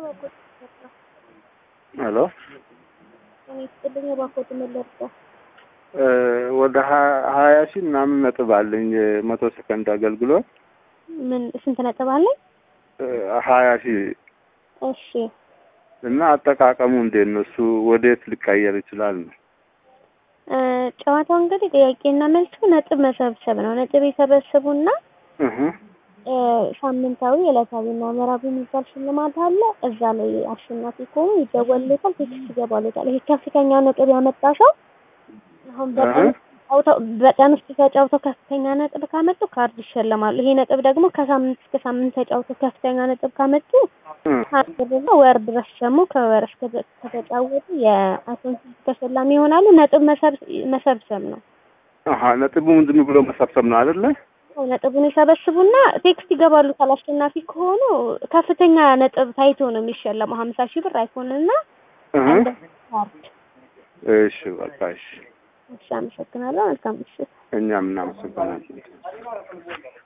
ሄሎ እኔ ስጥልኝ የባኮት መለርጫ ወደ ሀያ ሺህ ምናምን ነጥብ አለኝ የመቶ ሰከንድ አገልግሎት ምን ስንት ነጥብ አለኝ? ሀያ ሺህ እሺ እና አጠቃቀሙ እንዴት ነው? እሱ ወዴት ሊቀየር ይችላል ነው? እ ጨዋታው እንግዲህ ጥያቄና መልሱ ነጥብ መሰብሰብ ነው። ነጥብ የሰበሰቡና እህ እ ሳምንታዊ ዕለታዊና ወርሃዊ የሚባል ሽልማት አለ። እዛ ላይ አሸናፊ ከሆኑ ይደወልለታል፣ ቴክስት ይገባለታል። ይሄ ከፍተኛ ነጥብ ያመጣ ሰው አሁን በቀን ተጫውተው በቀን ውስጥ ተጫውተው ከፍተኛ ነጥብ ካመጡ ካርድ ይሸለማሉ። ይሄ ነጥብ ደግሞ ከሳምንት እስከ ሳምንት ተጫውተው ከፍተኛ ነጥብ ካመጡ ካርድ ደግሞ ወር ድረስ ደግሞ ከወር እስከ ከተጫወቱ የአይፎን ተሸላሚ ይሆናሉ። ነጥብ መሰብሰብ ነው። አሀ ነጥቡ ምንድን ብሎ መሰብሰብ ነው አይደለ? ነጥቡን ይሰበስቡና ቴክስት ይገባሉ። አሸናፊ ከሆኑ ከፍተኛ ነጥብ ታይቶ ነው የሚሸለመው። ሀምሳ ሺህ ብር አይፎን እና አንድ ካርድ። እሺ በቃ እሺ። እሺ፣ አመሰግናለሁ። መልካም ምሽት። እኛም እናመሰግናለን።